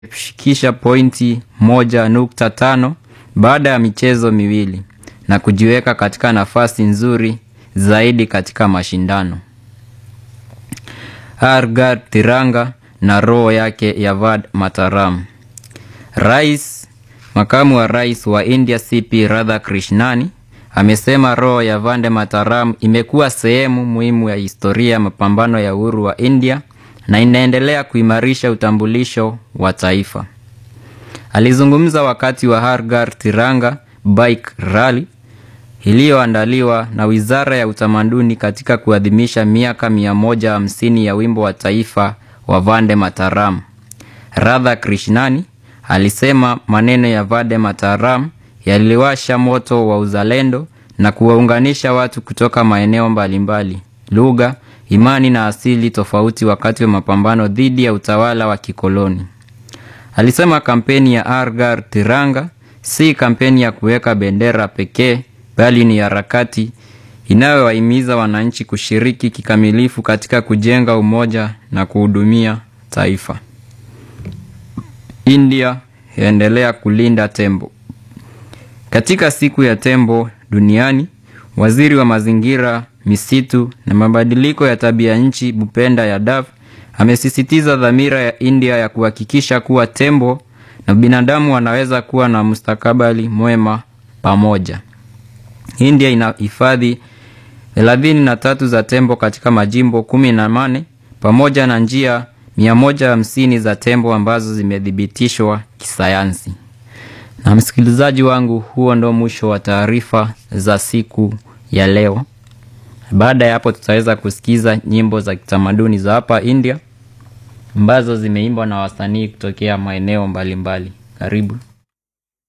kushikisha pointi moja nukta tano baada ya michezo miwili na kujiweka katika nafasi nzuri zaidi katika mashindano. Hargar Tiranga na roho yake Yavad Mataram. Rais makamu wa rais wa India CP Radhakrishnani amesema roho ya Vande Mataram imekuwa sehemu muhimu ya historia ya mapambano ya uhuru wa India na inaendelea kuimarisha utambulisho wa taifa. Alizungumza wakati wa Hargar Tiranga Bike Rally iliyoandaliwa na Wizara ya Utamaduni katika kuadhimisha miaka 150 ya wimbo wa taifa wa Vande Mataram. Radha Krishnani alisema maneno ya Vande Mataram yaliwasha moto wa uzalendo na kuwaunganisha watu kutoka maeneo mbalimbali, lugha, imani na asili tofauti wakati wa mapambano dhidi ya utawala wa kikoloni. Alisema kampeni ya Hargar Tiranga si kampeni ya kuweka bendera pekee bali ni harakati inayowahimiza wananchi kushiriki kikamilifu katika kujenga umoja na kuhudumia taifa. India yaendelea kulinda tembo. Katika siku ya tembo duniani, waziri wa mazingira, misitu na mabadiliko ya tabia nchi Bhupenda Yadav amesisitiza dhamira ya India ya kuhakikisha kuwa tembo na binadamu wanaweza kuwa na mustakabali mwema pamoja. India ina hifadhi thelathini na tatu za tembo katika majimbo kumi na nane pamoja na njia mia moja hamsini za tembo ambazo zimethibitishwa kisayansi. Na msikilizaji wangu, huo ndo mwisho wa taarifa za siku ya leo. Baada ya hapo, tutaweza kusikiza nyimbo za kitamaduni za hapa India ambazo zimeimbwa na wasanii kutokea maeneo mbalimbali. Karibu.